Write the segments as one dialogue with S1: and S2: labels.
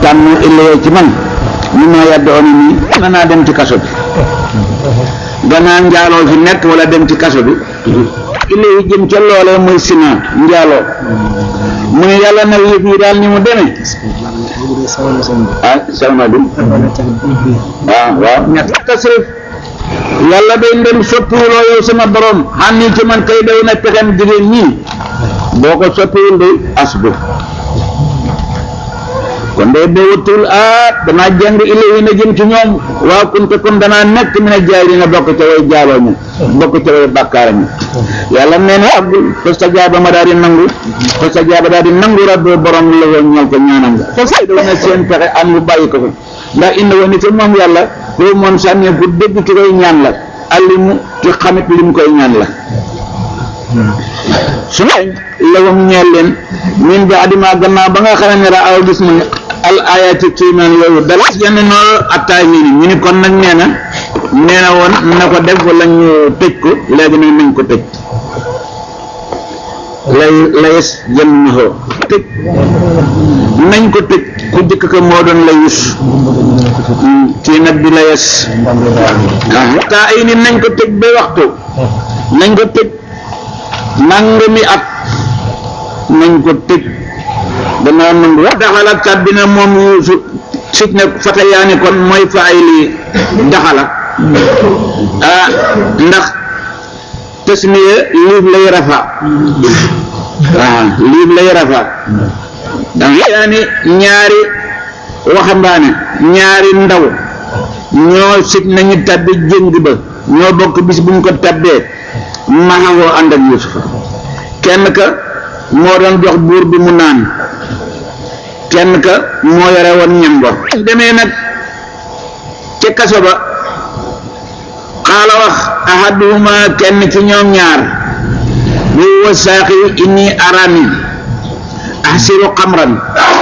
S1: sànn illee ci man ñu ma yàdda oni nii mën naa dem ci kaso bi gannaaw njaaloo fi nekk wala dem ci kaso bi illee yi jëm ca loolee muy sina njaaloo mu ne yàlla nag yëf yi daal ni mu demee ah salma bi waaw waaw ñett tasrif yàlla day ndem soppiwuloo yow sama borom xam ni ci man kay daw na pexem jigéen ñii boo ko soppiwul day asbu kon day boo wëttuwul ah danaa jàng ilayhi na jëm ci ñoom waaw kunte kon danaa nekk mi ne jaay dina bokk ca way jaaloo ñu bokk ca way bàkkaara ñu yàlla nee na abdul fa sa jaaba ma daal di nangu fa sa jaaba daal di nangu rabbi borom la woon ñal ko ñaanam nga fa say daw na seen pexe am mu bàyyi ko fa ndax indi woon ni te moom yàlla loolu moom sànnee ku dégg ki koy ñaan la allimu ci xamit li mu koy ñaan la su ma lawum ñeel leen min bi adima gannaaw ba nga xam ne ra aw gis mu al ayati kiimaan yooyu dal yenn noonu attaay ñi ni ñu ni kon nag nee na nee na woon na ko def wala ñu tëj ko léegi nag nañ ko tëj lay layes jëm na xoo tëj nañ ko tëj ku jëkk ko moo doon layus kii nag di layes taa ay ni nañ ko tëj ba waxtu nañ ko tëj nangami at nañ ko tëj danaa nangu wax daxala tàbbi na moom yuusu sit na fatayaani kon mooy fa ay lii daxala ah ndax tasmiya liif lay rafa waaw liif lay rafa ndax yaani ñaari waxambaane ñaari ndaw ñoo sit nañu tabbi jëng ba ñoo bokk bis buñ ko tabbee maxawoo ànd ak yuusufa kenn ka moo doon jox buur bi mu naan kenn ka moo yore woon ñam ba demee nag ca kaso ba xaala wax ahaduhuma kenn ci ñoom ñaar bu wa saaxi inni arani ahsiru xamran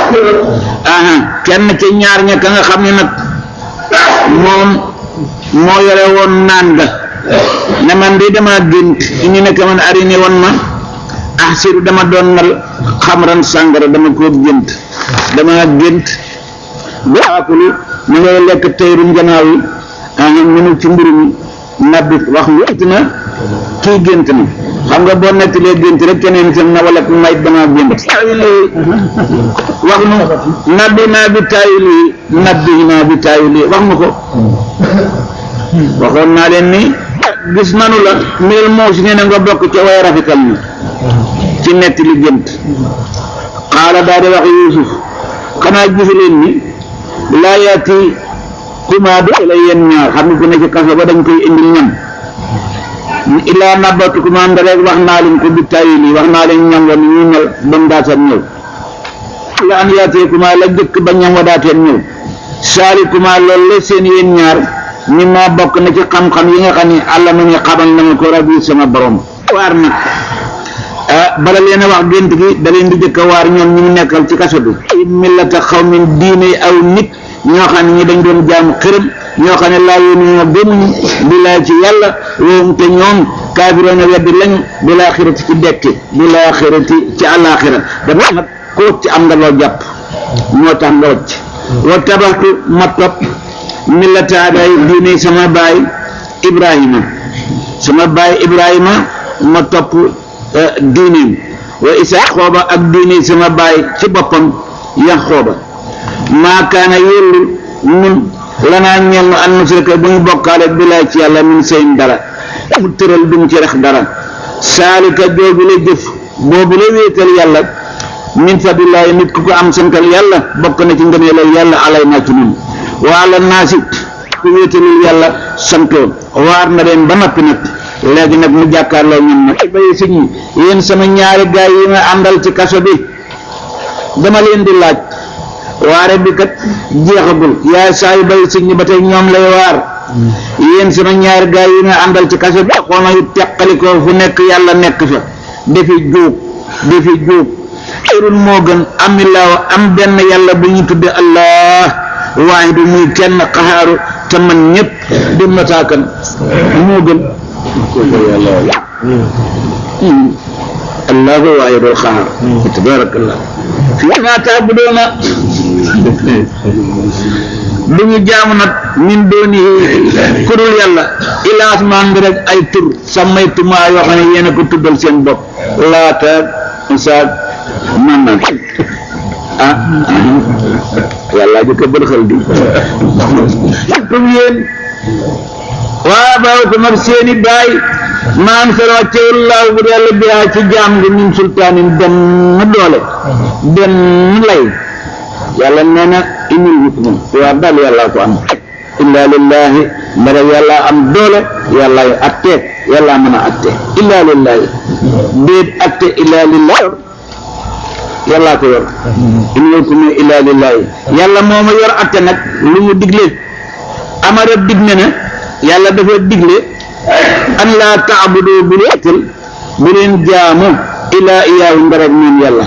S1: aha kenn ci ñaar ña ka nga xam ne nag moom moo yore woon naan ga ne man de dama gént ñu nekk man arini woon ma ahsiru dama doon nal xamran sàngara dama ko gént dama gént ba akulu mu ngay lekk tayru njanaaw yi aha minu ci mburu mi nabbi wax wéet na kii gént na xam nga boo nettalee gént rek keneen seen na wala may dama gént taawili wax nu nabbi naa bi taawili nabbi naa bi taawili wax nu ko waxoon naa leen ni gis nanu la mel moo si nee na nga bokk ca way rafetal ni ci netti li gént xaala daal di wax Yuusuf xanaa gisu leen ni laa yaati kuma do la yéen ñaar xam nga ku ne ci kaso ba dañ koy indil ñam illaa nabatu kuma nda rek wax naa leen ko bi tayili wax naa leen ñam wa ni ñu mel ba mu daataan ñëw la an yaatee kuma la jëkk ba ñam wa daateen ñëw saali kuma loolu la seen yéen ñaar ñi ma bokk na ci xam-xam yi nga xam ne àlla na ñu xamal na ma ko rabbi sama borom waar na ah bala leen a wax gént gi da leen di jëkk a waar ñoom ñu nekkal ci kaso bi millata xawmin diine aw nit ñoo xam ne ñi dañ doon jaamu xërëm ñoo xam ne laa yónni ñoo gëmuñu bilaa ci yàlla woom te ñoom kaafiroona weddi lañu bilaa xirati ci dekki bilaa xirati ci àllaaxira dafa nag ko ci am nga loo jàpp moo tax nga wacc wa tabaxtu ma topp millata aday diine sama baay ibrahima sama baay ibrahima ma topp diineem wa isa xooba ak diine sama baay ci boppam yax xooba maa kaana yellu nun lanaa ñeel na an nusrika bu ñu bokkaale bilaay ci yàlla min seen dara mu tëral duñ ci rex dara saalika jooju la jëf boobu la wéetal yàlla min fadlillaahi nit ku ko am santal yàlla bokk na ci ngëneelal yàlla alay naa ci nun waa la naasi ku wéetalul yàlla santoo waar na leen ba noppi nag léegi nag mu jàkkaarloo ñun nag bayi si ñi yéen sama ñaari gaay yi ma àndal ci kaso bi dama leen di laaj waare bi kat jeexagul yaay saa yu bay si ñi ba tey ñoom lay waar yéen sama ñaari gaay yi nga àndal ci kaso bi xoona yu teqalikoo fu nekk yàlla nekk fa defi juug defi juug xayrun moo gën amilaaw am benn yàlla bu ñu tudde allah waahidu muy kenn xaxaaru te man ñëpp di mataakan moo gën allahu waahidul xaxaar tabarakallah fi ma taabudoona du ñu jaamu nag min dooni kurul yàlla ilaas maan ngi rek ay tur sammaytumaa yoo xam ne yéen a ko tuddal seen bopp laata saag man na ah yàlla jëkk a bërxal di tum yéen waa baaw ko mag seeni baay maan sara wàccewullaahu bu yàlla biyaa ci jaam gi min sultaanin benn doole benn lay yàlla nee na inil hukmu waa daal yàlla ko am illa lillahi mbara yàlla am doole yàlla yu atte yàlla mën a atte illa lillahi déet atte illa lillahi yàlla ko yor inil hukmu illa lillahi yàlla moo ma yor atte nag lu mu digle amara dig ne na yàlla dafa digle an laa taabudu bu leetal bu leen jaamu ilaa iyaahu ndarab moom yàlla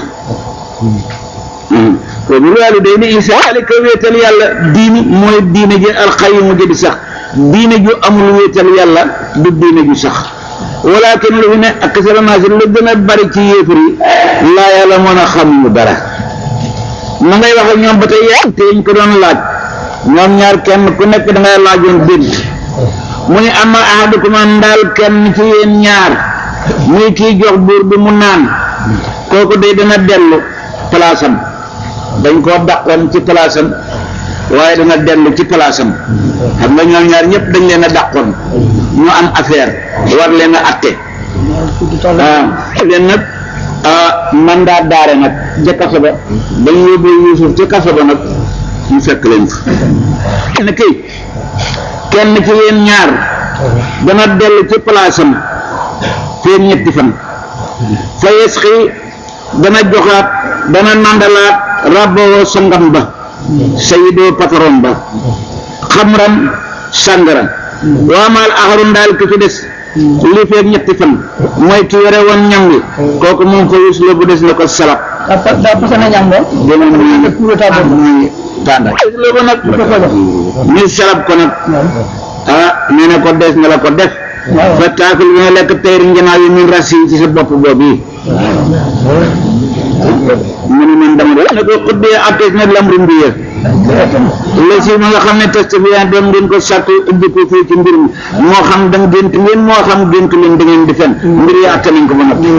S1: ko bu waalidayni ihsaana ka wéetal yàlla diini mooy diine ji alxayimu ji di sax diine ju amul wéetal yàlla du diine ju sax walakin lu fi ne ak salamaasi lu gën a bari ci yéefar yi laa yàlla mën a xamuñu dara ma ngay wax ak ñoom ba tey yaa te ñu ko doon laaj ñoom ñaar kenn ku nekk da ngay laajoon dént mu ne ama ahadukum ndaal kenn ci yéen ñaar muy kii jox buur bi mu naan kooku day dana dellu palaasam dañ koo dàqoon ci palaasam waaye dana dellu ci palaasam xam nga ñoom ñaar ñëpp dañ leen a dàqoon ñu am affaire war leen a atte waaw leen nag mandat daare nag ca kaso ba dañ yóbbu Yuusuf ca kaso ba nag ñu fekk leen fa kenn kii kenn ci yéen ñaar dana dellu ci palaasam feen ñetti fan fa yesxi dana joxaat dana nandalaat rabboo sangam ba sayidoo patron ba xamram sàngara waamaal axarun daal ki ci des li feeg ñetti fan mooy ki yore woon ñam wi kooku moom fa yus la bu des na ko salab
S2: daa pasa na ñam ba
S1: dina muy muy tànda la ko nag ñu salab ko nag ah nee na ko des na la ko def fa taakul bi nga lekk tayri njanaaw yi min rasi ci sa bopp boobu yi mu ne man dama de ne ko xuddee attees na lamru mbiya la si ma nga xam ne test bi yaa doon ngeen ko sàkk ubbi ko fii ci mbir mi moo xam da gént ngeen moo xam gént leen da ngeen di fen mbir yi atte nañ ko ba noppi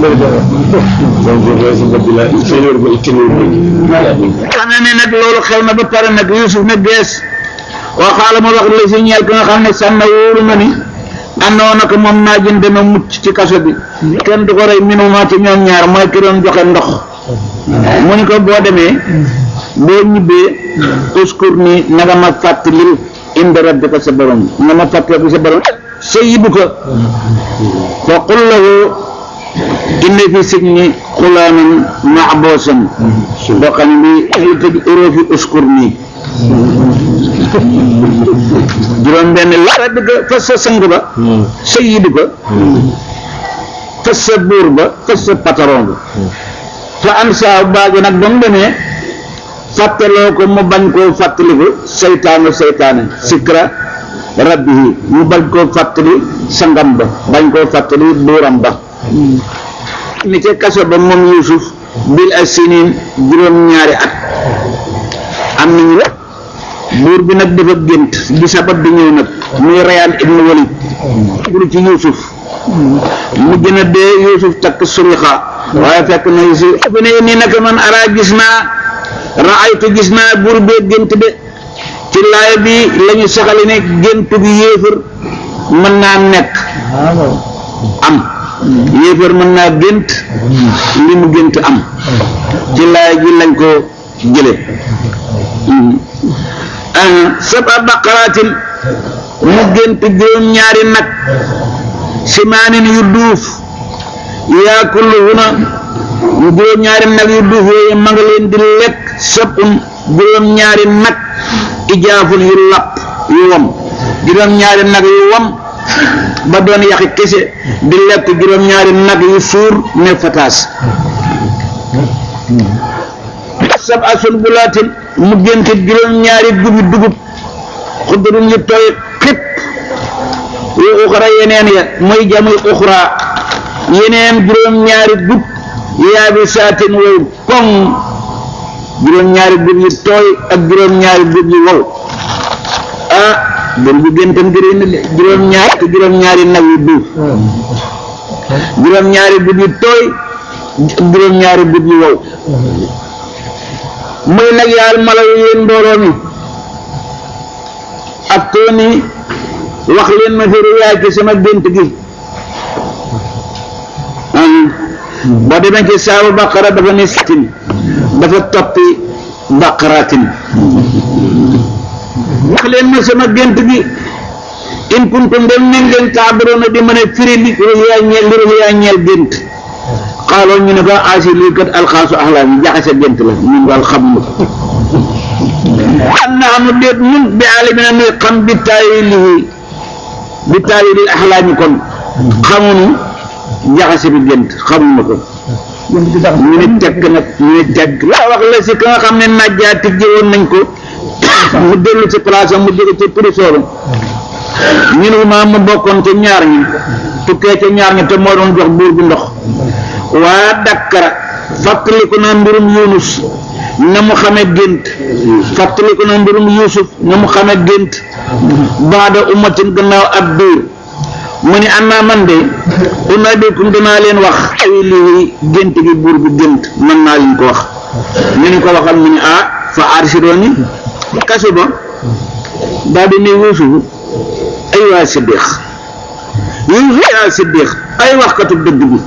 S1: xam ne nag loolu xew na ba pare nag Yuusuf ne gees waxaala ma wax la si ñeel ko nga xam ne sànna wóoru na ni àndoon na ko moom naa jën dana mucc ci kaso bi kenn du ko rey minuma ci ñoom ñaar mooy ki doon joxe ndox mu ni ko boo demee boo ñibbee uskur ni na nga ma fàttalil inda rabbika sa borom nga ma fàttaliku sa borom sayyiduka fa qul lahu inna fi sijni xulaanan maxboosan boo xam ne bi li tëj uroo fi uskur nii juróom benn la rabbika fas sa sang ba sayyiduka fas sa buur ba fas sa patron ba fa am saa baagi nag ba mu demee fàttaloo ko mu bañ koo fàttaliku seytaane seytaane sikra rabbihi mu bañ koo fàttali sangam ba bañ koo fàttali buuram ba ni ca kaso ba moom Yuusuf bil asinin juróom-ñaari at am nañu la buur bi nag dafa gént di sabat di ñëw nag muy Rayaan ibnu Walid buru ci Yuusuf mu gën a dee Yuusuf takk surixa waaye fekk na Yuusuf fi ne nii nag man araa gis naa raaytu gis naa buur bee gént de ci laay bi la ñu saxali ne gént bi yéefar mën naa nekk am yéefar mën naa gént li mu gént am ci laay ji lañ ko jële saba baqaraatin mu gént juróom-ñaari nag simaanin yu duuf yaakulluhuna juróom-ñaari nag yu duuf yooyu ma nga leen di lekk sabun juróom-ñaari nag ijaafun yu lapp yu wom juróom-ñaari nag yu wom ba doon yaxi kese di lekk juróom-ñaari nag yu suur ne fataas sab asul bulaatin mu gént juróom-ñaari gubi dugub xudurun yu tooy xip yu uxra yeneen ya muy jamuy uxra yeneen juróom-ñaari gub yaabi saatin wow koŋ juróom-ñaari gub yu tooy ak juróom-ñaari gub yu wow ah bur bi géntam gëré na de juróom-ñaari te juróom-ñaari nag yu duuf juróom-ñaari gub yu tooy ak juróom-ñaari gub yu wow muy nag yaal mala yu yéen mbooloo mi ak tooni wax leen ma fi riwaay ci sama gént gi boo demee ci saabu baqara dafa ne sittin dafa toppi baqaratin wax leen ma sama gént gi in kuntum dem ne ngeen taabiroona di mën a firi li ruyaa ñeel li ruyaa ñeel gént xaaloo ñu ne ko asi lii kat alxaasu axlaam yi jaxase gént la ñun daal xamuñu ko an naxnu déet ñun bi alimina nuy xam bi taawilihi bi taawilil axlaami kon xamuñu jaxase bi gént xamuñu ko ñu ne tekk nag ñu ne tekk laa wax la si ka nga xam ne najjaa tijji woon nañ ko mu dellu ci place am mu jóge ci prisooru ñu ne maa mu bokkoon ca ñaar ñi tukkee ca ñaar ñi te moo doon jox buur bi ndox waa dakkara fàttaliku na mbirum yunus na mu xame gént fàttaliku na mbirum yusuf na mu xame gént baada ummatin gannaaw ab biir mu ni annaa man de unabbiukum dinaa leen wax ay lii gént gi buur bi gént mën naa leen ko wax ñu ni ko waxal mu ni ah fa arsidooni kasu ba daal di ne yuusuf ay waa siddiq yuusuf ay waa siddiq ay waxkatu dëgg bi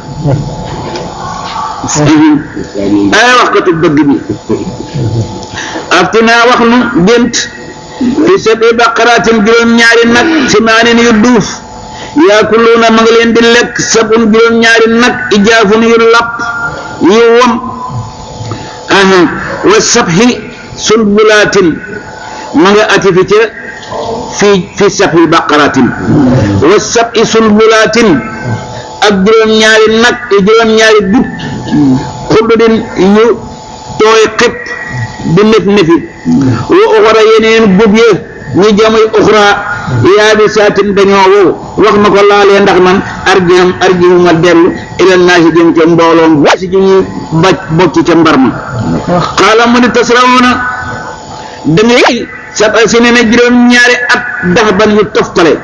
S1: ay waxkatu dëgg bi aftinaa wax nu gént fi sabi baqaraatin juróom-ñaari nag simaanin yu duuf yaakuluuna ma ngi leen di lekk sabun juróom-ñaari nag ijaafun yu lapp yu wom aha wa sabhi sulbulaatin ma nga ati fi ca fii fi sabhi baqaraatin wa sabhi sulbulaatin ak juróom-ñaari nag i juróom-ñaari dut xuddudin yu tooy xëpp di nef nefi wa uxra yeneen gub ye ñu jamoy uxra yaabi saatin dañoo wow wax na ko laalee ndax man arjiham arjihuma dellu ilal naasi jëm ca mbooloom si ji ñu baj bocc ca mbar ma xaala mu ni tasrawuna da ngay sab si ne na juróom-ñaari at dax ban yu toftale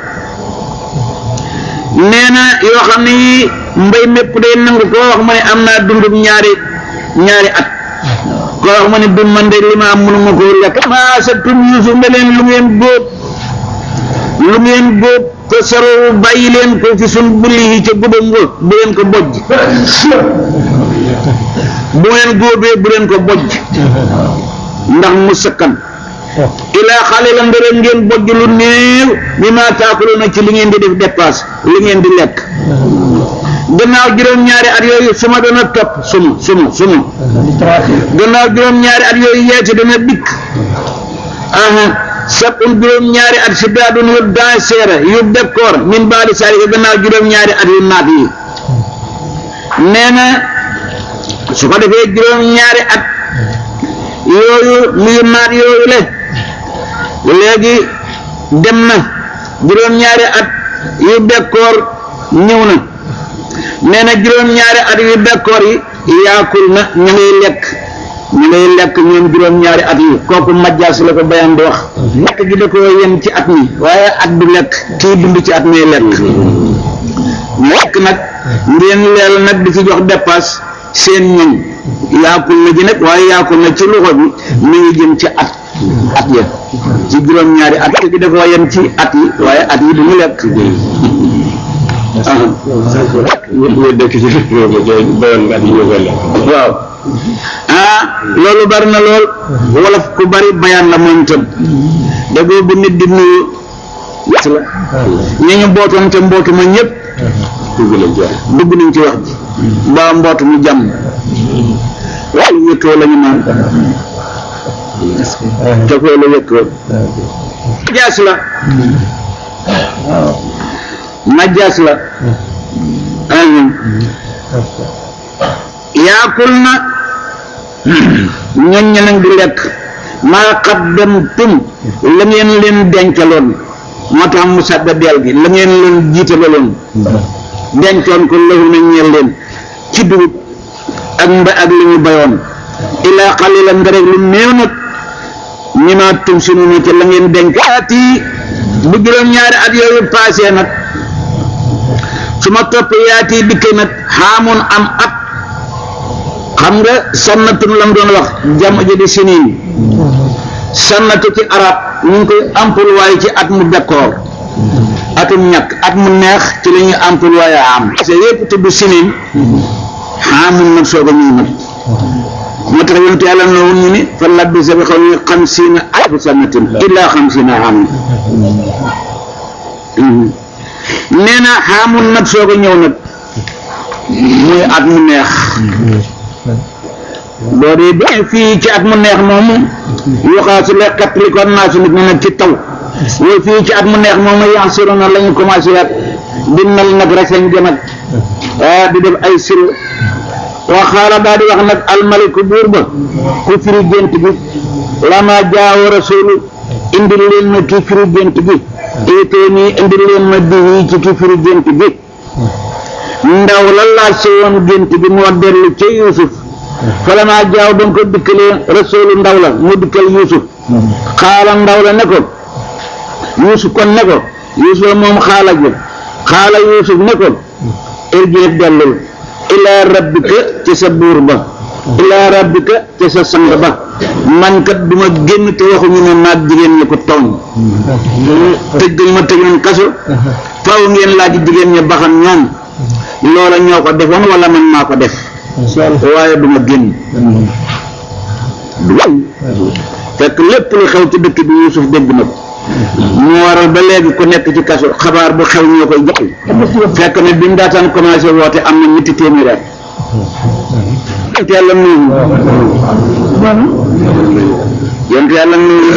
S1: nee na yoo xam ne yii mbay mépp day nangu koo wax ma ne am naa dundub ñaari ñaari at koo wax ma ne dund man de li ma am mënuma koo lekk maa sa tun yusuf ne leen lu ngeen góob lu ngeen góob te saroo bàyyi leen ko fi sun bulli yi ca gubam nga bu leen ko bojj bu ngeen góobee bu leen ko bojj ndax mu sakkan ilaa xale la ndërëm ngeen bojj lu néew bi ma taakuluna ci li ngeen di def dépasse li ngeen di lekk gannaaw juróom-ñaari at yooyu suma dana topp suma suma suma gannaaw juróom-ñaari at yooyu yeete dana dikk aha sabun juróom-ñaari at si daadun yu danseera yu bekkoor min baadi saalika gannaaw juróom-ñaari at yu naat yi nee na su ko defee juróom-ñaari at yooyu yu naat yooyu le léegi dem na juróom-ñaari at yu bekkoor ñëw na nee na juróom-ñaari at yu bekkoor yi yaakul na ñu ngay lekk ñu ngay lekk ñoom juróom-ñaari at yi kooku majjaas la ko bayam di wax lekk gi da ko yem ci at mi waaye at du lekk kii dund ci at may lekk lekk nag ngeen leel nag di ci jox dépasse seen ñoñ yaakul na ji nag waaye yaakul na ci loxo bi mi ngi jëm ci at at ya ci juróom-ñaari at gi da ko yem ci at yi waaye at yi du ñu lekk
S3: ñu dëkk ci réew mi te bayoon nga at yi ñoo koy lekk.
S1: waaw ah loolu bari na lool wolof ku bari bayaan la moom itam dagoo bu nit di nuyu la ñi ñu bootoon te mbootu ma ñëpp
S3: dugg nañ ci wax.
S1: dugg nañ ci wax ji ba mbootu mu jàmm waaye wéttoo la ñu naan te koo la wéttoo jaas la majjaas la ahum yaakul na ñoñ ña nag di lekk maa qaddamtum la ngeen leen dencaloon moo tax mu sàdda deel gi la ngeen leen jiitaloon dencoon ko lahu na ñeel leen ci dugub ak mba ak li ñu bayoon illaa qalilan nga rek lu néew nag ñi ma tum sunu na ci la ngeen denkaati bu juróom-ñaari at yooyu passé nag su ma topp yaati dikke nag xaamun am at xam nga sannatun lam doon wax jam ji di siniin sannatu ci arab ñu ngi koy employé ci at mu d'accord atum ñàkk at mu neex ci la ñuy employé am parce que yëpp tudd siniin xaamun nag soog a ñëw nag moo tax yonent yàlla na woon ñu ni fa labbisa bi xaw xamsiina alfa sanatin illaa xamsiina aaman nee na xaamun nag soog a ñëw nag muy at mu neex boo dee ba fii ci at mu neex moomu yoxaa su lekkat li ko naa su nit ñi nag ci taw wooy fii ci at mu neex moomu yan siro na la ñu commencé at di nal nag rek lañ jëm ak di def ay siro waa xaala daal di wax nag almaliku buur ba ku firi gént gi lama jaawo rasulu indil leen ma ki firi gént gi itee nii indil leen ma bii ci ki firi gént gi ndaw la laaj si woon gént gi moo dellu ca Yuusuf falama jaaw ba nga ko dikkalee rasulu ndaw la mu dikkal Yuusuf xaala ndaw la ne ko Yuusuf kon ne ko Yuusuf moom xaala ji xaala Yuusuf ne ko irji dellul ilaa rabbika ci sa buur ba ilaa rabbika ci sa sang ba man kat duma génn te waxuñu ne maag jigéen ñi ko tooñ tëj gañ ma tëjoon kaso faaw ngeen laaj jigéen ñi baxam ñoom loola ñoo ko defoon wala man maa ko def waaye duma génn du fekk lépp lu xew ci dëkk bi Yuusuf dégg na ko moo waral ba léegi ku nekk ci kaso xabaar bu xew ñoo koy jox fekk ne bi mu daataan commencé woote am na ñetti téeméer at yonent yàlla nuyu yonent yàlla nuyu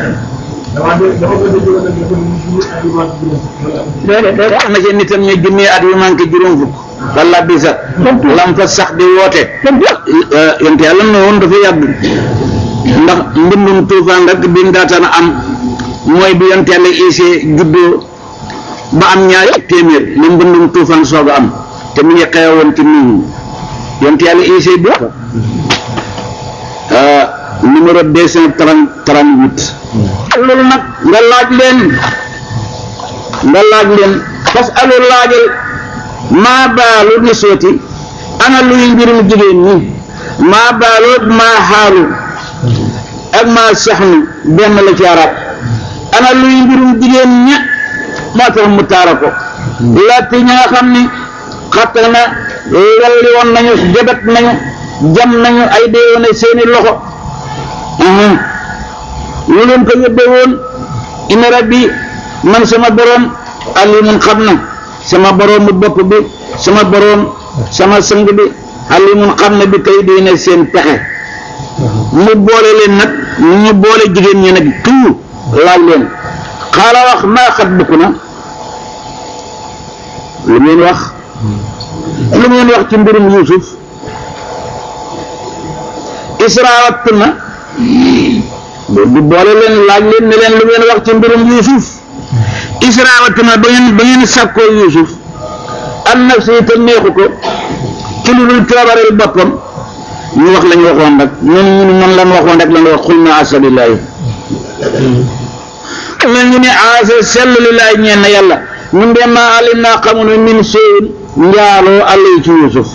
S1: am na ci nitam ñu junni at yu manqué juróom fukk walla bi sax lam fa sax di woote yonent yàlla nuyu dafa yàgg ndax mbindum tuufaan rek bi mu daataan am mooy bi yonent yàlla isee juddoo ba am ñaari téeméer li mbëndum tuufaan soog a am te mu ngi xewoon ci nuyu yonent yàlla isee bi numéro deux cent trente trente huit loolu nag nga laaj leen nga laaj leen parce que alu laajal maa baalu niswati ana luy mbirum jigéen ñi maa baalu maa xaalu ak maa saxnu benn la ci arab ana luy mbirum jigéen ña moo tax mu taara ko laajte ña nga xam ni xatta na walli woon nañu jabat nañu jam nañu ay deewoon seeni loxo lu leen ko yóbbee woon ina rabbi man sama boroom alimun xam na sama boroomu bopp bi sama boroom sama sang bi alimun xam na bi kay diine seen pexe mu boole leen nag ñu boole jigéen ñi nag tout laaj leen xaala wax maa xat bukk na lu ngeen wax lu ngeen wax ci mbirum Yuusuf israawat na du boole leen laaj leen ne leen lu ngeen wax ci mbirum Yuusuf israawat na ba ngeen ba ngeen sàkkoo Yuusuf an nafsi te neexu ko ci lu dul coobareel boppam ñu wax lañu waxoon rek ñun ñun man lan waxoon rek lan wax xul na asalillahi la ñu ne asa sellu lillahi ñeen na yàlla ñun de maa alim naa xamunu min séyin njaaloo àll ci Yuusuf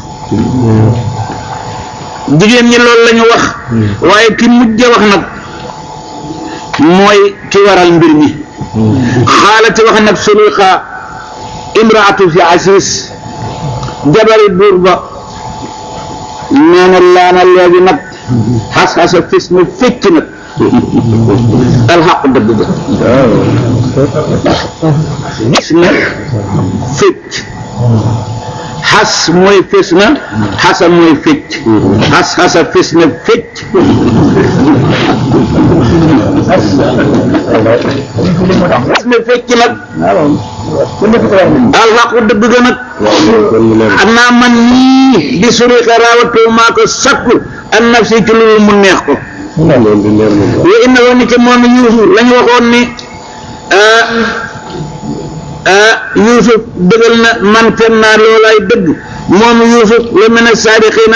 S1: jigéen ñi loolu la ñu wax waaye ki mujj wax nag mooy ki waral mbir mi xaalati wax nag Sulayxa imraatu fi Asiis jabari buur ba nee na laana léegi nag xas-xasa fis na fecc nag alxaq dëgg ga fis na fecc xas mooy fis na xasa mooy fecc xas xasa fis na fecc fis na fecc nag alxaq dëgg ga nag xam naa man nii di suri xaraawatoo maa ko sakku an nafsi ci loolu mu neex ko wa inna woon ni ke moom Yuusuf la ñu waxoon ni Yuusuf dëggal na man fen naa loolaay dëgg moom Yuusuf la mel ne saadiqiina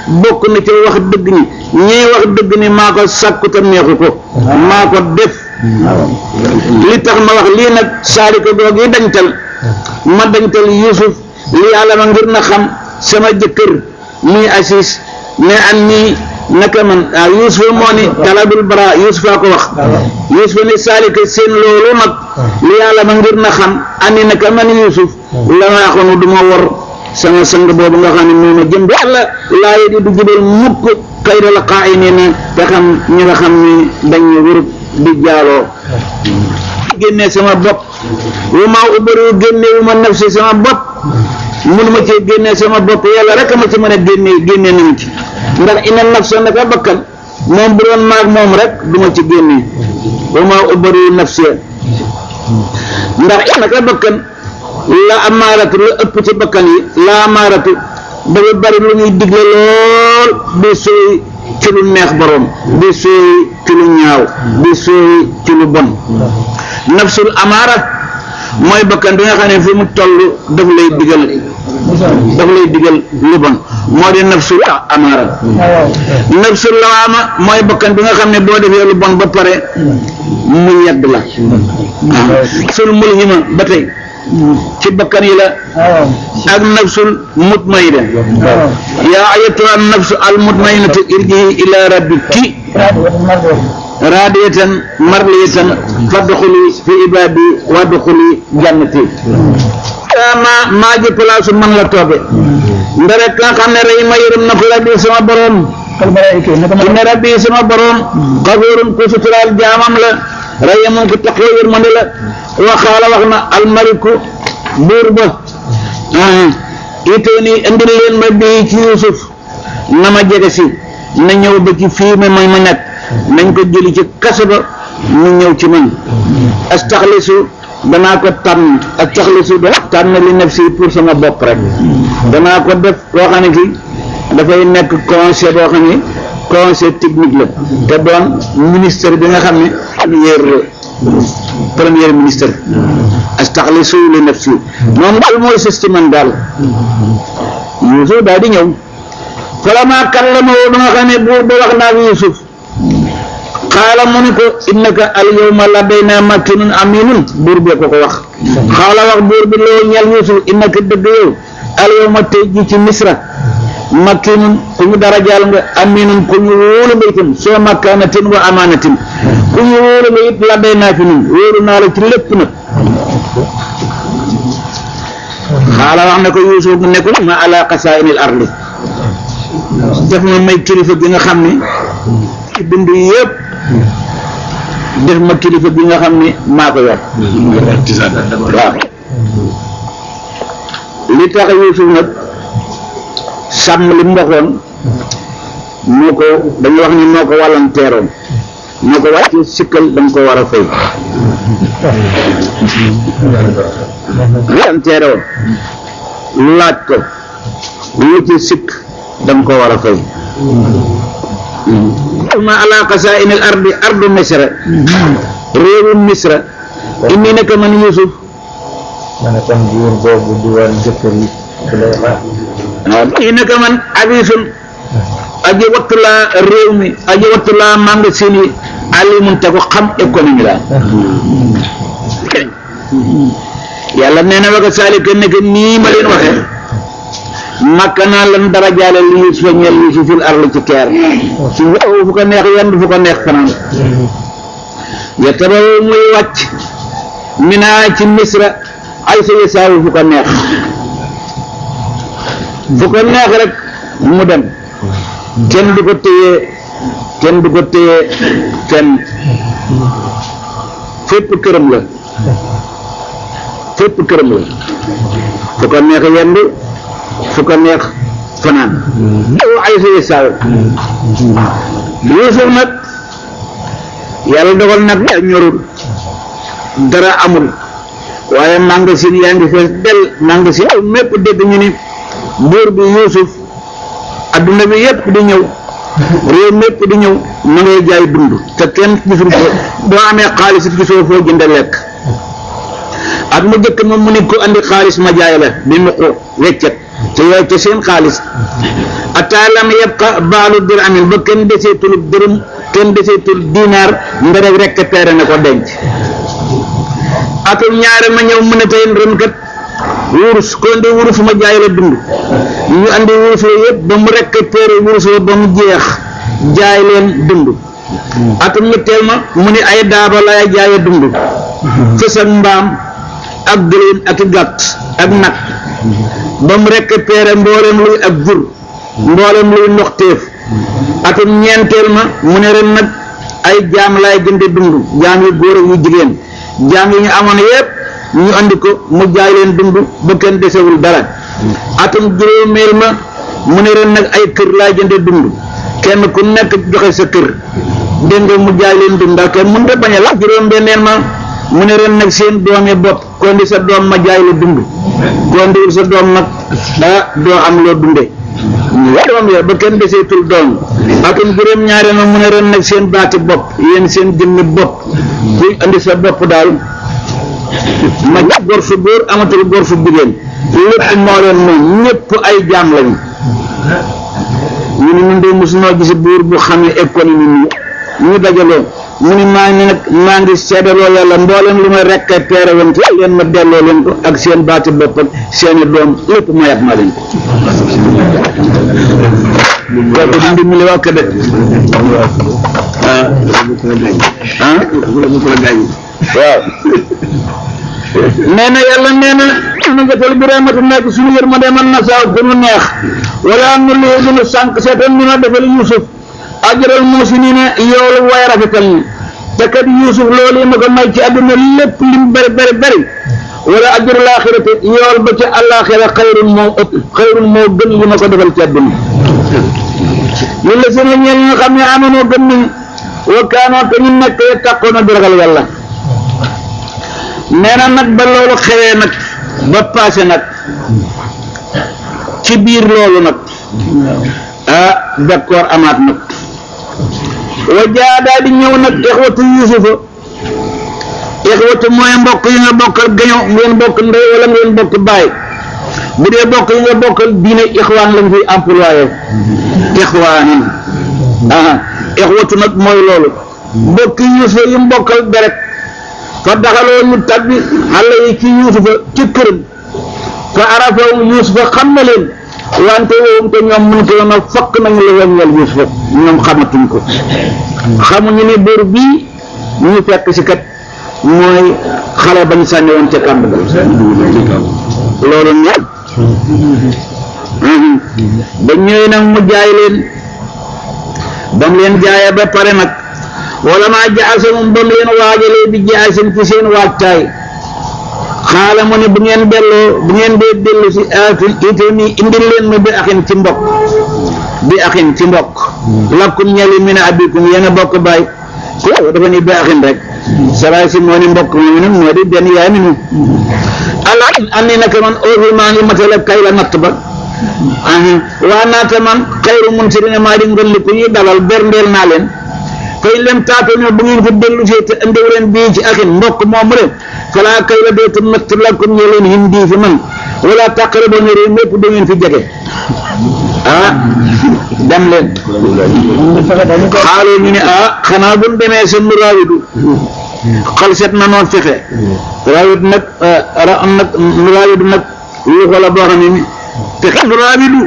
S1: bokk na ci wax dëgg ni ñii wax dëgg ni maa ko sàkku te neexu ko maa ko def li tax ma wax lii nag saalika goog yi dañtal ma dañtal Yuusuf li yàlla ma ngir na xam sama jëkkër muy Asis ne an nii naka man ah Yuusuf moo ni talabul bara Yuusuf a ko wax Yuusuf ni saalika seen loolu nag li yàlla ma ngir na xam ani naka man Yuusuf la ma waxoon du ma wor sama sang boobu nga xam ne moo ma jëm yàlla laa yi di du jubal mukk kay da la xaa i nii na te xam ñi nga xam ne dañu wurub di jaaloo génnee sama bopp wu ma ubbaru génne wu ma nafsi sama bopp mënu ma cee génnee sama bopp yàlla rek a ma ci mën a génnee génnee na ma ci ndax ina nafsa naka bakkan moom bu doon maag moom rek du ma ci génnee wu ma ubbaru nafsi ndax naka bakkan la amaaratu la ëpp ci bakkan yi la amaaratu dafa bari lu muy digle lool di sooy ci lu neex borom di sooy ci lu ñaaw di sooy ci lu bon nafsul amaara mooy bakkan bi nga xam ne fi mu toll daf lay digal daf lay digal lu bon moo di nafsul amaara nafsul lawaama mooy bakkan bi nga xam ne boo defee lu bon ba pare mu yedd la sul mulhima ba tey ci bakkan yi la ak nafsul mutmaina yaa ayatuha nafsu al mutmainatu irji'i ila rabbiki raadiyatan marliyatan fadxuli fi ibadi wadxuli jannati ma maa ji place man la tooge ndare ka xam ne rey ma yërëm na ko rabbi sama borom inna rabbi sama borom xafuurun ku suturaal jaamam la rey moom ko taxoo yërmande la waxaala wax na almaliku buur ba itoo nii indil leen ma bii ci Yuusuf na ma jege si na ñëw ba ci fii ma mooy ma nekk nañ ko jëli ci kaso ba mu ñëw ci man astaxlisu danaa ko tànn astaxlisu da tànn li nafsi pour sama bopp rek danaa ko def koo xam ne kii dafay nekk conseil boo xam ne conseil technique la te doon ministre bi nga xam ne premier premier ministre astaxlisu li nafsi moom daal mooy sës ci man daal Yuusuf daal di ñëw falamaa kallamahu ba nga xam ne buur ba wax naa Yuusuf xaala mu ni ko innaka al yawma ladaynaa makinun aminun buur bee ko ko wax xaala wax buur bi loo ñel Yuusuf innaka dëgg yow al yawma tey ji ci misra makinun ku ñu darajaal nga aminun ku ñu wóolu nga itam soo makanatin wa amanatin ku ñu wóolu nga it ladaynaa fi nun wóolu naa la ci lépp nag xaala wax na ko Yuusuf ne ko ma ala xasaa'inil ardi def ma may kilifa gi nga xam ne ci bind yëpp def ma kilifa gi nga xam ne maa ko yor waaw li tax Yuusuf nag sàmm li mu waxoon moo ko dañu wax ni moo ko wallanteeroon moo ko wàcce sikkal danga ko war a fay wallanteeroon laaj ko lu ci sikk danga ko war a fay ma ala qasaa'in al ardi ardu misra réewu misra inni naka man Yuusuf
S2: ma ne kon buur boobu di woon jëkkër yi
S1: waaw inni naka man abisun aji wattu laa réew mi aji wattu laa magasin yi alimun te ko xam économie la yàlla nee na waka saalika nekk nii ma leen waxe makka naa lan dara jaale li Yuusufa ñeel Yuusuf fil arli ci keer su fu ko neex yendu fu ko neex fanaan ya tabawu muy wàcc minaa ci misra ay sa yasaawu fu ko neex fu ko neex rek mu dem kenn du ko téye kenn du ko téye kenn fépp këram la fépp këram la fu ko neex yendu fu ko neex fanaan ay sa yasaawu Yuusuf nag yàlla dogal nag ñorul dara amul waaye magasin yaa ngi fees del magasin mépp dégg ñu ni buur bi Yuusuf adduna bi yépp di ñëw réew mépp di ñëw ma ngay jaay dund te kenn gisul ko boo amee xaalis it gisoo foo jënde lekk at mu jëkk moom mu ni ko andi xaalis ma jaay la bi mu ko weccet te yooyu ca seen xaalis ataa lam yabqa baalu dirhamin ba kenn deseetul dërëm kenn deseetul dinaar nga rek récupéré na ko denc atum ñaare ma ñëw mu ne tey ren kat wurus ko indi wurus ma jaay la dund ñu andi wurus la yëpp ba mu récupéré wurus la ba mu jeex jaay leen dund atum ñetteel ma mu ni ay daaba lay jaaye dund fës ak mbaam ak gëléem ak i gàtt ak nag ba mu récupéré mboolem luy ak jur mboolem luy ndoxteef atum ñeenteel ma mu ne ren nag ay jaam lay jënde dund jaam yu góor ak yu jigéen jaam yi ñu amoon yépp ñu andi ko mu jaay leen dund ba kenn desewul dara atum juróomeel ma mu ne ren nag ay kër lay jënde dund kenn ku nekk joxe sa kër dégg nga mu jaay leen dund ndax kenn mënut a bañ a la juróom benneel ma mu ne ren nag seen doomi bopp ko indi sa doom ma jaay la dund ko indiwul sa doom nag ah doo am loo dunde doom ya ba kenn deseetul doom atum juróom ñaareel ma mu ne ren nag seen baati bopp yéen seen jëmmi bopp kuy indi sa bopp daal ma gor su góor amatul gor su jigéen lépp moo leen moom ñëpp ay jaam lañu ñu ne ñun de mosunoo gis buur bu xam ne économie nii ñu dajaloo mu ni maa ngi nag maa ngi seedaloo yàlla mbooleem lu ma récupéré woon ci leen ma delloo leen ko ak seen baati bopp ak seeni doom lépp mayat ma leen ko kooku di ndimbali waa Kébé ah ah waaw nee na yàlla nee na nu jëtal bi rahmatu nekk suñu yërmande man na saaw ku nu neex wala nu lii du nu sànq seetal nu na defal Yuusuf ajral muusiniina yoolu way rafetal ñi te kat Yuusuf loolu yi ma ko may ci àdduna lépp lim bari bari bari wala ajrul aaxirati yool ba ca àllaaxira xayrun moo ëpp xayrun moo gën li ma ko defal ci àdduna li la seen ñeel ñi nga xam ne amoonoo gën nañ wa kaanoo te ñu nekk taqoona di ragal yàlla nee na nag ba loolu xewee nag ba paase nag ci biir loolu nag ah d'accord amaat nag wa jaa daa di ñëw nag ixwatu yusufa ixwatu mooy mbokk yi nga bokkal gaño ngeen bokk ndey wala ngeen bokk baay bu dee bokk yi nga bokkal diine ixwaan lañ fi employé ixwaanin ah ixwatu nag mooy loolu mbokk yusufa yi mbokkal deret fa daxaloo ñu tabbi xale yi ci yuusufa ci këram fa arafaw yuusufa xam na leen wante woowum te ñoom mun ko yoon a fakk nañu la weññal yuusufa ñoom xamatuñ ko xamuñu ne buur bii ñu fekk si kat mooy xale bañ sànni woon ca kàmb ga loolu ñor ba ñëwee nag mu jaay leen ba mu leen jaayee ba pare nag wala maa jaase moom ba mu leen waajalee bi jaasin ci seen waajtaay xaala mu ne bu ngeen delloo bu ngeen dee dellu si aatu itami indil leen ma bi axin ci mbokk bi axin ci mbokk lakkum ñali min abikum yéen a bokk baay ko dafa ni bi axin rek saraay si moo ni mbokk moomu nag moo di benn yaay mi nu allah andi naka man aussi maa ngi matale kay la natt ba waa naata man xayru mun si dina maa di ngolli ku ñuy dalal berndeel naa leen fay leen taatoo bu ngeen ko dellu see te andiw leen bii ci axin mbokk moomu rek falaa kay la dootu natt lakum ñe leen hindi fi man wala tàqale ba ñëwee mépp du ngeen fi jege ah dem leen xaaloo ñu ne ah xanaa bu ñu demee seen raawidu xal set na noon fexe raawidu nag ra nag raawidu nag yuuxu la boo xam ne fexe raawidu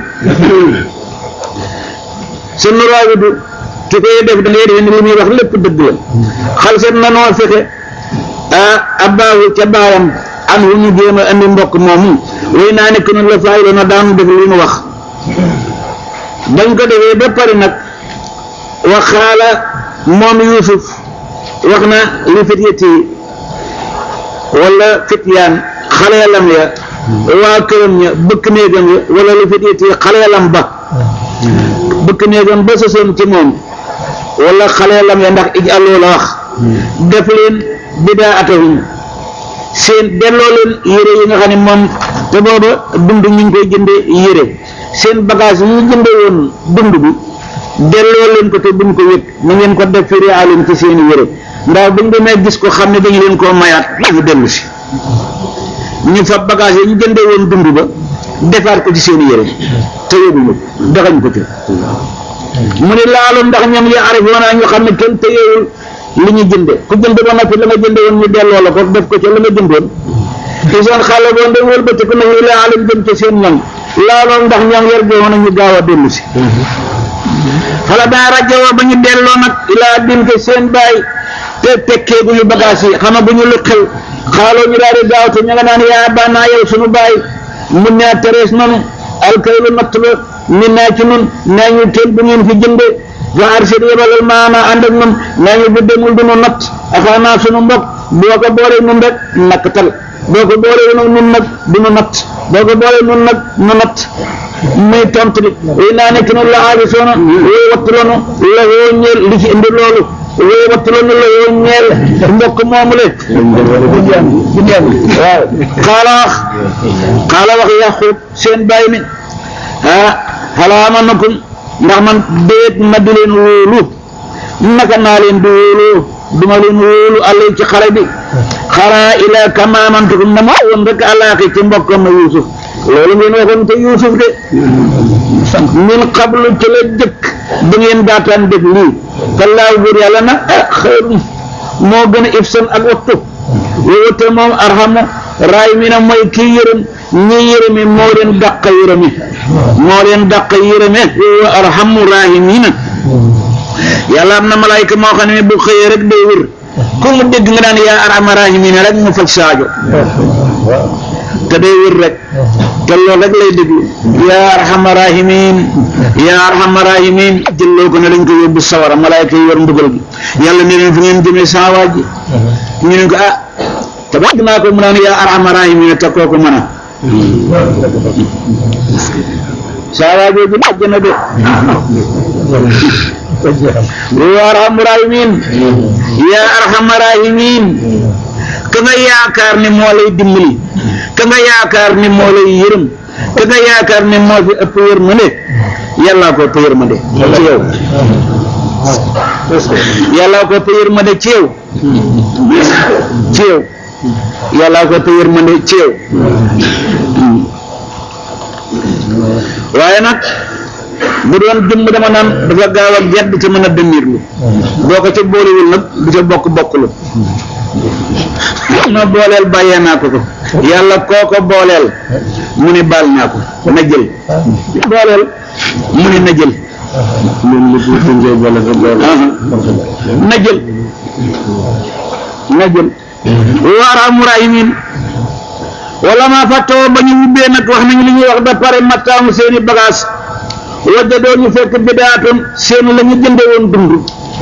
S1: seen raawidu ki koy def da ngay def ni li muy wax lépp dëgg la xal set na noo fexe ah abbaahu ca baayam an wu ñu jéem a andi mbokk moomu way naa nekk noonu la faay la na daanu def li mu wax bañ ko defee ba pare nag wa xaala moom Yuusuf wax na li fityati wala fityaan xaleelam ya waa këram ña bëkk néegam ya wala li fityati xaleelam ba bëkk néegam ba sosoon ci moom wala xaleelam ya ndax ij aloo la wax def leen bidaa atahum seen delloo leen yére yi nga xam ne moom te booba dund ñu ngi koy jënde yére seen bagage yi ñu jënde woon dund bi delloo leen ko te buñ ko yëg na ngeen ko def firi alim ci seeni yére ndax buñ demee gis ko xam ne dañu leen koo mayaat ñu dellu si ñu fa bagage yi ñu jënde woon dund ba defaat ko ci seen yére te yóbbuñu daxañ ko ci mu ne laalu ndax ñoom ya arifoona ñu xam ne kenn téyeewul li ñu jënde ku jënd ba noppi la nga jënde woon ñu delloo la ko def ko ca la nga jëndoon ci seen xale boo ndem wëlbati ko nañu la alim jëm ca seen ñoom laaloon ndax ñoom yar jowoon ñu gaaw a dellu si xala daa rajowoo ba ñu delloo nag ilaa din ko seen baay te tekkee gu ñu bagage yi xama bu ñu lu xew xaaloo ñu daal di gaaw te ñu nga naan yaa banaa yow suñu baay mun naa terees nanu alkaylu natt ba min naa ci nun naa ñu teel bu ngeen fi jënde fa arsid yebalal maana ànd ak nun naa ñu bu demul du nu natt axaanaa suñu mbokk boo ko boolee nun rek nakkatal boo ko boolee nag nun nag du nu natt boo ko boolee nun nag nu natt muy tontu li way naa nekk noonu la aabi soona wooy wattuloonu la woo ñeel li ci indi loolu wooy wattuloonu la woo ñeel mbokk moomu le waaw xaala wax xaala wax yaqub seen bàyyi mi ah xalaa ma nakum ndax man déet ma di leen wóolu naka naa leen di wóolu duma leen wóolu àll ci xale bi xaraa ila kamaamantukum na ma woon rek alaaki ci mbokkam na Yuusuf loolu ngeen waxoon te Yuusuf de min qablu ci la jëkk ba ngeen daataan def lii kallaahu buur yàlla na ah xëyrum moo gën a ifsan ak wattu woote moom arhamu raay mi na mooy kii yërëm ñi yërëme moo leen dàq yërëme moo leen dàq yërëme wa arhamu raahimiina yàlla am na malaayka moo xam ne bu xëyee rek day wër ku mu dégg nga daan yaa arhama raahimiina rek mu faj saajo te day wër rek te loolu rek lay déglu yaa arhama raahimiin yaa arhama raahimiin jëlloo ko ne dañ ko yóbbu sawara malaayka yi yor mbugal gi yàlla ne leen fu ngeen jëmee saa waaj ñu ne ko ah te wax naa ko mu naan yaa arhama raahimiin te kooku mën a saa waajoo ji bàjj na de yaa arhama raahimiin yaa arhama raahimiin ka nga yaakaar ne moo lay dimbali ka nga yaakaar ne moo lay yërëm ka nga yaakaar ne moo fi ëpp yërmande yàllaa ko ëpp yërmande ci yow yàllaa ko ëpp yërmande ci yow ci yow yàllaa ko ëpp yërmande ci yow waaye nag bu doon jëmm dama naan dafa gaaw a gedd te mën a dënniirlu boo ko ca boolewul nag du ca bokk bokk lu ma booleel bàyyee naa ko ko yàlla koo ko booleel mu ne baal naa ko na jël booleel mu ne na jël na jël na jël waaraamu rahimin wala maa fàttoo ba ñu wubbee nag wax nañu li ñuy wax ba pare mattaamu seeni bagage wajjadoo ñu fekk bidaatoon seen la ñu jënde woon dund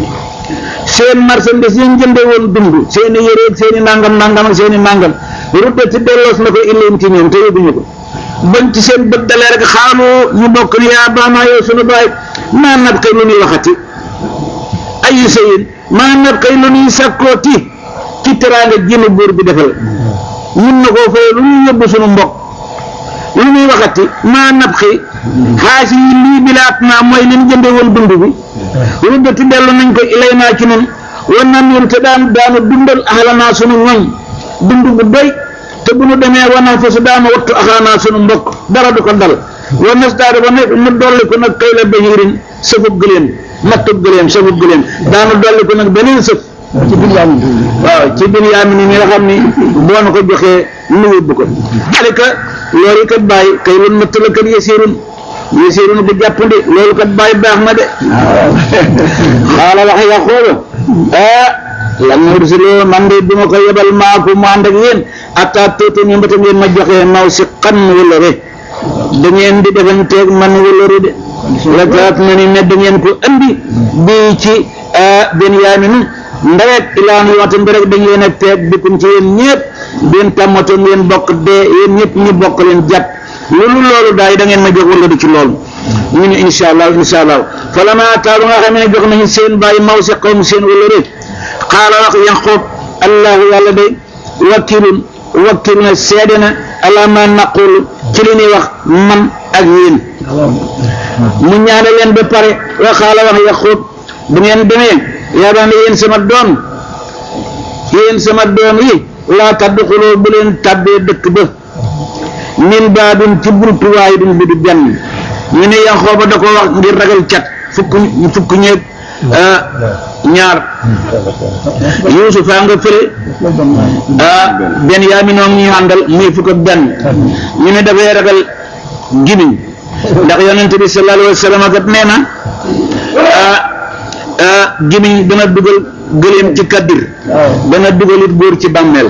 S1: seen marchandise yi ñu jënde woon dund seeni yëreeg seeni nangam nangam ak seeni nangam rudde ci delloos na ko illeen ci ñoom te yóbbuñu ko bañ ci seen bët dalee rek xaalu ñu bokk ni yaa baanaa yow sunu baay maa nat kay lu ñuy waxati ayu sayin maa nat kay lu ñuy sàkkooti ci teraanga jinu buur bi defal ñun na koo fay lu ñuy yóbbu sunu mbokk lu ñuy waxati maa nat xi xaasi yi lii bilaat naa mooy leen jënde woon dund bi ruddati dellu nañ ko ilay naa ci nun wan nan ñun te daan daanu dundal axalanaa sunu ñoñ dund bu doy te bu nu demee wanaan fa su daama wattu axaanaa sunu mbokk dara du ko dal wa nasdaada ba nekk mu dolli ko nag kay la bahirin sëfub gëléem mattub gëléem sëfub gëléem daanu dolli ko nag beneen sëf ci Binyaamin waaw ci Binyaamin ni nga xam ni boo na ko joxee nu yóbbu ko alika loolu kat bàyyi kay lu natt la kat yasiirun yasiirun bu jàppandi loolu kat bàyyi baax na de xaala wax Yaquuba ah lan mursiloo man de duma ko yebal maaku mu ànd ak yéen atta tuuti ñu mbata ngeen ma joxee naw si xan wëllëre da ngeen di defanteeg man wëllëre de la kaat na ni ne da ngeen ko andi bii ci Binyaamin ndarek ilaa nu waxtu ndarek dañ leen a teeg bikum ci yéen ñëpp benn tàmmatoon ngeen bokk dee yéen ñëpp ñu bokk leen jàpp loolu loolu daal da ngeen ma jox wala du ci loolu ñu ne incha allah incha allah fala ma taalu nga xam ne jox nañu seen bàyyi maw si xawm seen wala rek xaala wax Yaqub allahu yàlla day wakkilun wakkil na seede na ala ma naqul ci li ñuy wax man ak yéen mu ñaane leen ba pare wa xaala wax Yaqub bu ngeen demee yaa daan yéen sama doom yéen sama doom yi laa tadduxuloo bu leen tàbbee dëkk ba min baabin ci buntu waahidin bi du benn ñu ne Yaxooba da ko wax ngir ragal cat fukk fukk ñeeg ñaar Yuusuf a nga fële ah benn yaa mi noonu ñu àndal muy fukk ak benn ñu ne dafay ragal gimiñ ndax yonent bi sallallahu alayhi wa sallam kat nee na ah ah gimiñ dana dugal gëléem ci kaddir dana dugal it góor ci bàmmeel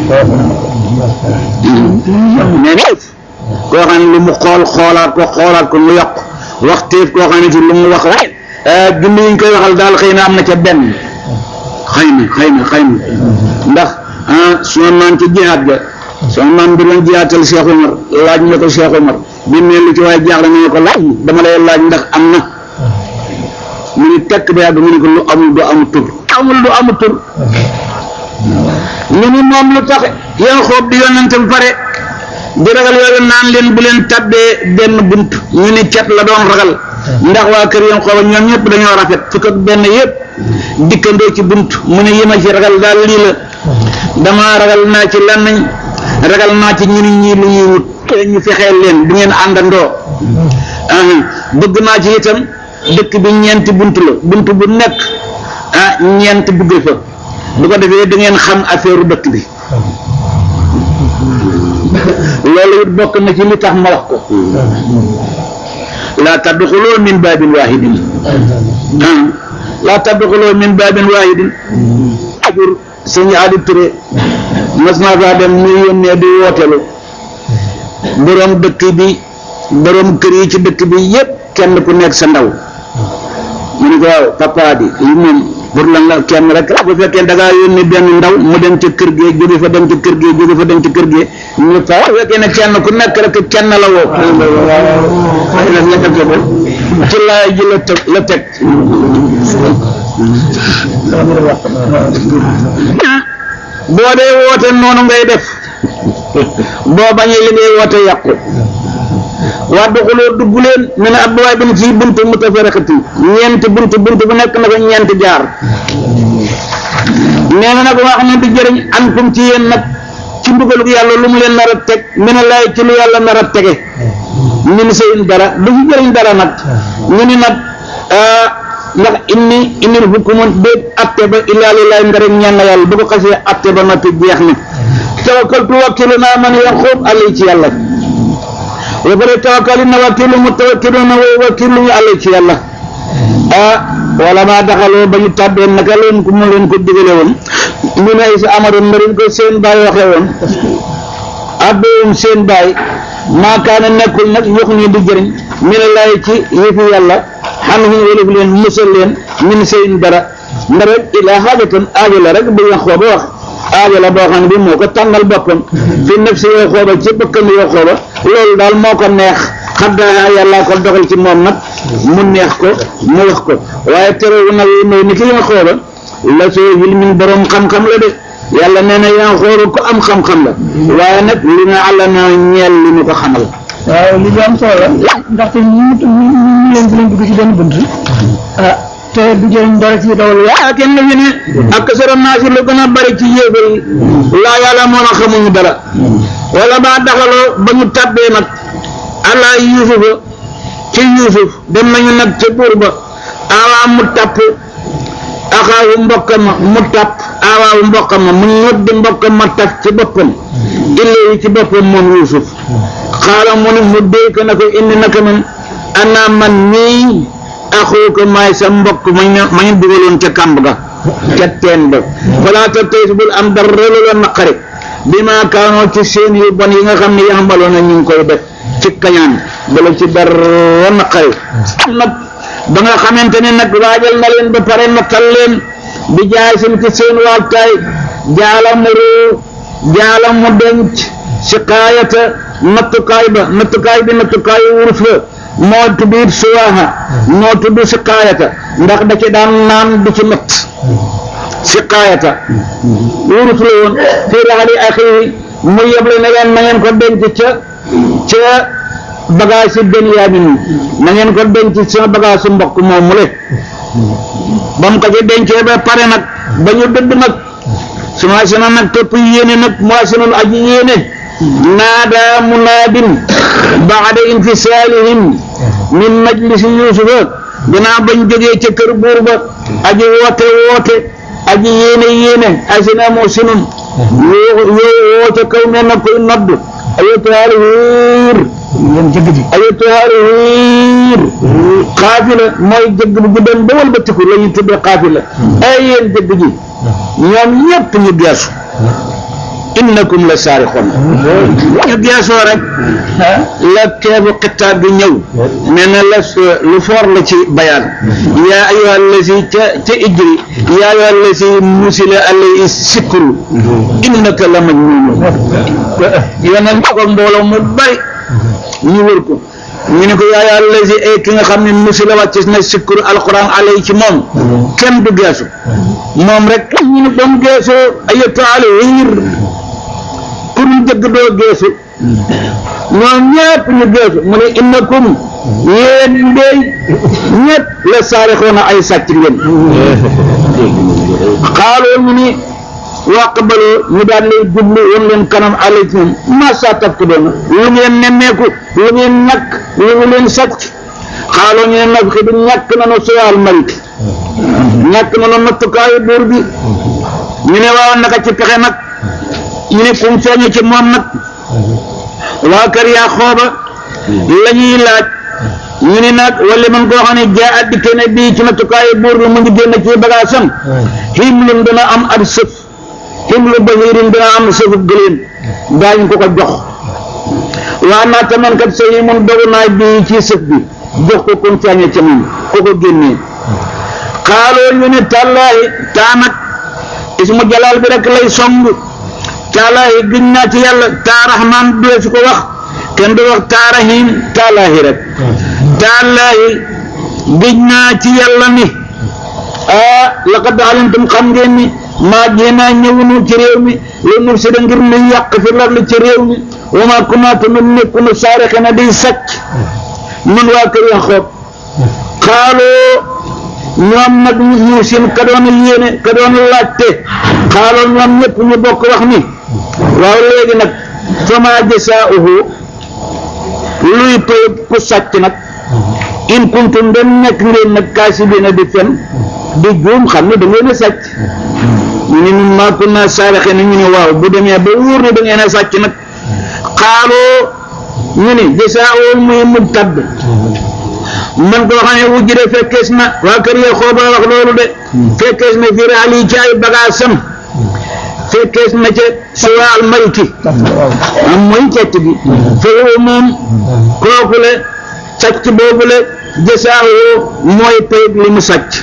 S1: nee na koo xam ne lu mu xool xoolaat ko xoolaat ko mu yokk waxteef koo xam ne ci lu mu wax waaye junni yi ñu koy waxal daal xëy na am na ca benn xëy na xëy na xëy na ndax ah suma maam ci jihaat ga sama maam bi doon jihaatal Cheikh Omar laaj na ko Cheikh Omar bi ne lu ci waaye jaaxle na ko laaj dama lay laaj ndax am na mu ni tekk ba yàgg mu ni ko lu amul du amul tur amul du amul tur ñu ni moom lu tax yow xoob di yonente ba pare di ragal yooyu naan leen bu leen tabbee benn bunt ñu ni cat la doon ragal ndax waa kër yam xooba ñoom ñëpp dañoo rafet fukk ak benn yëpp dikkandoo ci bunt mu ne yi ma ci ragal daal lii la dama ragal naa ci lan nañ ragal naa ci ñu ni ñii lu ñuy wut ñu fexeel leen du ngeen àndandoo bëgg naa ci itam dëkk bi ñeenti bunt la bunt bu nekk ah ñeent dugge fa bu ko defee da ngeen xam affaire dëkk bi loolu it bokk na ci li tax ma wax ko laa tadxuloo min baabin waahidin ah laa tadxuloo min baabin waahidin ajur sëñ Adi Touré mas naa faa dem muy yónnee di wootelu boroom dëkk bi boroom kër yi ci dëkk bi yépp kenn ku nekk sa ndaw mu ne ko waaw papa di li moom pour lan la kenn rek la bu fekkee da ngaa yónni benn ndaw mu dem ca kër gee jóge fa dem ca kër gee jóge fa dem ca kër gee ñu fa bu fekkee ne kenn ku nekk rek kenn la woo ci laay ji la teg la teg boo dee woote noonu ngay def boo bañee li ngay woote yàqu waa doxuloo dugg leen ne na ab waay bin ci buntu mutafarriqatin ñeenti buntu buntu bu nekk na ko ñeenti jaar nee na nag wax ne du jëriñ an kum ci yéen nag ci mbugalug yàlla lu mu leen nar a teg mene laay ci lu yàlla nar a tege min seen dara du ci jëriñ dara nag ñu ni nag ndax inni innil hukmu déet atte ba illaa lillahi nga rek ñaan na yàlla bu ko xasee atte ba noppi jeex na tawakkaltu wakkilu naa man yanxuub alay ci yàlla wa pare tawakkali na wakkilu mu tawakkiluuna wa wakkilu ñu alay ci yàlla ah wala maa daxaloo ba ñu tàbbee naka leen ko mu leen ko digale woon ñu ne si amadoon na leen ko seen baay waxee woon abdoom seen baay maakaana nekkul nag yox nii di jëriñ mi ne laay ci yëfi yàlla xam ne wëlëf leen musal leen min seen dara nda rek ilaa xaajatan aajo la rek bu wax xooba wax aajo la boo xam ne bi moo ko tànnal boppam fi nafsi yoo xooba ci bëkkam yoo xooba loolu daal moo ko neex xaddaa yàllaa ko dogal ci moom nag mu neex ko mu wax ko waaye terewu nag yi may ni ki yoo xooba la soo yil min borom xam-xam la de yàlla nee na yaa xooru ko am xam-xam la waaye nag li nga àlla na ñeel li ñu ko xamal
S4: waaw li am solo la ndaxte ñu ñu ñu leen di leen dugg ci benn bunt ah te du jëriñ dara ci dawal
S1: yaa kenn fi ne ak sara naasi lu gën a bari ci yéefar yi laa yàlla moo na xamuñu dara wala ba daxaloo ba ñu tabbee nag allah yuusufa ci yuusuf dem nañu nag ca buur ba awaa mu tapp axaawu mbokka ma mu tapp awaawu mbokka ma mu ñoddi mbokka ma taf ci boppam illee ci boppam moom yuusuf xaala mu ne mu déy ko na ko indi naka man ana man mii axuuka maay sa mbokk mañ ne mañ dugaloon ca kàmb ga ca teen ba falaa ta tey bul am dara lu la naqari bi maa kaanoo ci seen yu bon yi nga xam ne yaxambaloon na ñu ngi koy def ci kañaan bala ci dara naqari nag ba nga xamante ne nag waajal na leen ba pare nattal leen bi jaay seen ci seen waajtaay jaala mu réew jaala mu denc si kaayata nattukaay ba nattukaay bi nattukaayu wurus la moo tudd it suwaaha moo tudd si kaayata ndax da ci daan naan du ci natt si kaayata wurus la woon fii raxali axii mu yeble na leen na ngeen ko denc ca ca bagage si Benyamin na ngeen ko denc sama bagage su mbokk moom mu le ba mu ko ci dencee ba pare nag ba ñu dëdd nag su ma sina nag topp yéene nag moo sinul aji yéene naada munaadin baada infisaalihim min majlisi yusufa dinaa bañ jógee ca kër buur ba aji woote woote aji yéene yéene asina moo sinun yoo yoo woo ca kaw ne na koy nodd ayatuhaal hiir
S4: yéen jëgg ji
S1: ayatuhaal hiir xaafila mooy jëgg bu guddoon ba wëlbatiku la ñuy tuddee xaafila ay yéen jëgg ji ñoom ñëpp ñu geesu innakum la saarixoon ñu geesoo rek la keebu xitaab bi ñëw nee na la lu foor la ci bayaan yaa ayyuha allazi ca ca ijri yaa ayyuha allazi musila alayhi sikru innaka la majnun yoneen ko mbooloo mu bari ñu wër ko ñu ne ko yaa ayyuha allazi ay ki nga xam ne musila wàccis na sikru alquran alay ci moom kenn du geesu moom rek ñu ne ba mu geesoo ayatu alayhir pour ñu jëgg doo geesu ñoom ñëpp ñu geesu mu ne innakum yéen ndey ñëpp la saarixoona ay sàcc ngeen xaaloo ñu ni waqbaloo ñu daan lay jublu woon leen kanam alaykum masa taf ko doona lu ngeen nemmeeku lu ngeen ñàkk lu ngi leen sàcc xaaloo ñu ne nag xi du ñàkk nanu suwaal malik ñàkk nanu nattukaayu buur bi ñu ne waaw naka ci pexe nag ñu ne kum feeñu ci moom nag waa kër yaa xooba la ñuy laaj ñu ne nag wala man koo xam ne jaa addi kene bii ci nattukaayu buur bi mu ngi génn ci bagaasam himlun dana am ab sëf himlu bahirin dana am sëfu gëléem daañu ko ko jox waa naa taman kat sa yi mun dogu naa bii ci sëf bi jox ko kum feeñu ci moom ko ko génnee xaaloo ñu ne tàllaahi taanak ismu jalaal bi rek lay song taalaahi giñ naa ci yàlla taarahmaan dee su ko wax kenn du wax taarahim taalaahi rek taalaahi giñ naa ci yàlla ni ah laqad alimtum xam ngeen ni maa jéenaa ñëwunu ci réew mi lu nu si da ngir nu yàq fi larli ci réew mi wa maa kunaa tamit nekkunu saarixe na di sàcc nun waa kër ya xoob xaaloo ñoom nag ñu seen ka doon yéene ka doon laajte xaaloo ñoom ñëpp ñu bokk wax ni waaw léegi nag fama jasaa'uhu luy pay ku sàcc nag in kuntum dem nekk ngeen nag kaasibiina di fen di juum xam ne da ngeen a sàcc ñu ne ñun maa kunna saarixiin ñu ne waaw bu demee ba wóor ne da ngeen a sàcc nag xaaloo ñu ne jasaa'uhu muy mubtad man koo xam ne wujjide fekkees na waa kër ya xooba wax loolu de fekkees na fi raal yi ci ay bagaasam fekkees na ca suwa al maliki am mooy càcc gi foofu moom kooku le sàcc boobu le jësaawoo mooy pay li mu sàcc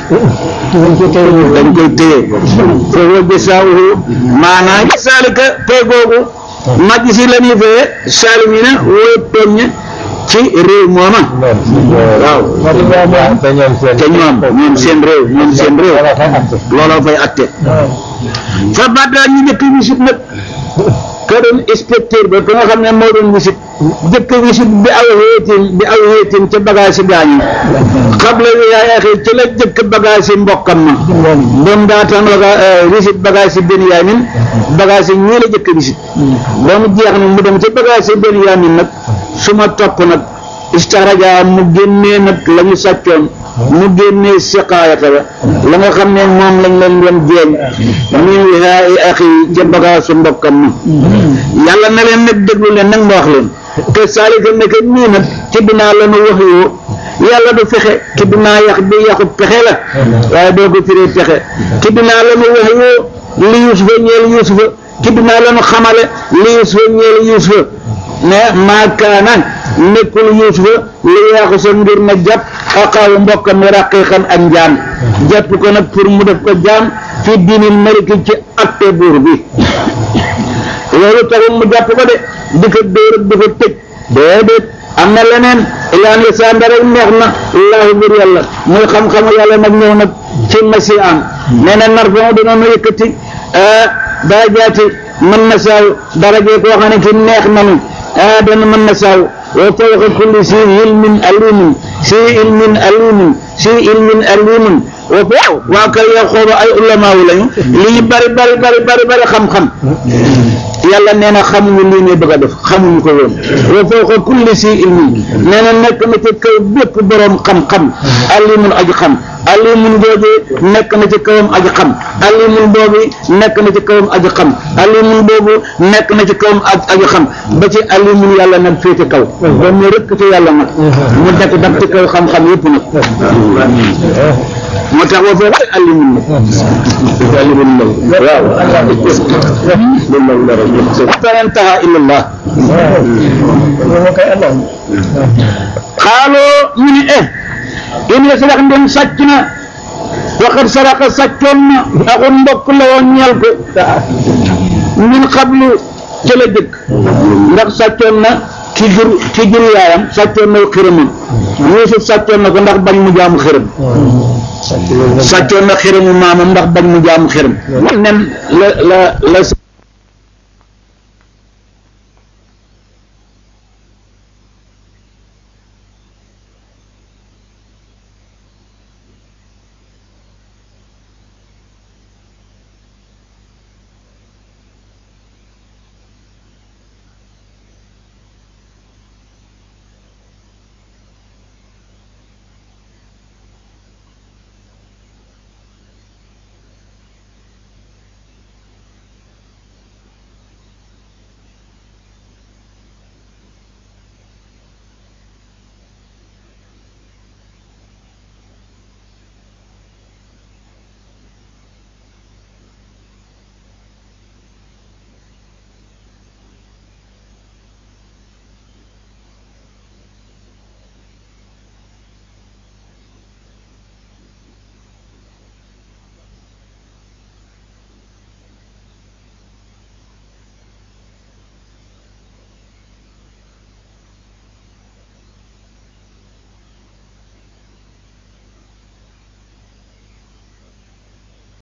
S1: dañ koy téye foofu jësaawoo maanaam saalika pay googu màcc si la ñuy fee saalimina wooy tooñ ci réew mooma waaw te ñoom ñoom seen réew ñoom seen réew looloo fay atte fa baddaa ñu njëkk wisit nag ka doon inspecteur ba ka nga xam ne moo doon wisit jëkk wisit bi aw xeetin bi aw xeetin ca bagage gaañi xable bi yaay axee ci la jëkk bagage mbokkam ma doon daataan waga wisit bagage benn yaamin bagage ñii la jëkk wisit ba mu jeex nag mu dem ca bagage benn yaamin nag su ma topp nag istaraja mu génnee nag la ñu sàccoon mu génnee siqaayata ba la nga xam ne moom lañ leen doon jeeñ min wihaai axi ca bagaasu mbokkam ma yàlla na leen nag déglu leen nag ma wax leen te saalika nekk nii nag ci dinaa la nu wax yoo yàlla du fexe ci dinaa yax bi yaxu pexe la waaye doo ko firee pexe ci dinaa la nu wax yoo li yusufa ñeel yusufa ci dinaa la nu xamale li yusufa ñeel yusufa ne maakaana nekkul yuusufa li yaaxu sa ngir na jàpp axaawu mbokkam mi raqiqan ak njaam jàpp ko nag pour mu def ko jaam fi diinil maliki ci atte buur bi loolu taxul mu jàpp ko de di ko dóor di ko tëj déedéet am na leneen ilaan li saa rek neex na laahu bur yàlla muy xam-xamu yàlla nag ñëw nag ci masi am nee na nar fa dina nu yëkkati daa jaati mën na saaw darajee koo xam ne ki neex nanu dana mën na saaw wa fawqa kulli si ilmin alimin si ilmin alimin si ilmin alimin waaw waa kay yow xooba ay ulamaawu lañu li ñu bari bari bari bari bari xam-xam yàlla nee na xamuñu lii ngay bëgg a def xamuñu ko woon wa fawqa kulli si ilmin nee na nekk na ci kaw bépp boroom xam-xam alimun aji xam alimun boobu nekk na ci kawam aji xam alimun boobu nekk na ci kawam aji xam alimun boobu nekk na ci kawam aji xam ba ci alimun yàlla nag féete kaw ba mu rëkk ci yàlla nag mu nekk daf ci kaw xam-xam yëpp nag moo tax wa fawqa alimun nag alimun nag waaw falan taha illallah xaaloo ñu ni eh in la sadax ndem sàcc na waxat saraka sàccoon na axun mbokk la woon ñeel ko min xablu ca la jëkk ndax sàccoon na ci jur ci jur yaayam sàccoon na xërëmam Yuusuf sàccoon na ko ndax bañ mu jaamu xërëm sàccoon na xërëmu maamam ndax bañ mu jaamu xërëm nen la la la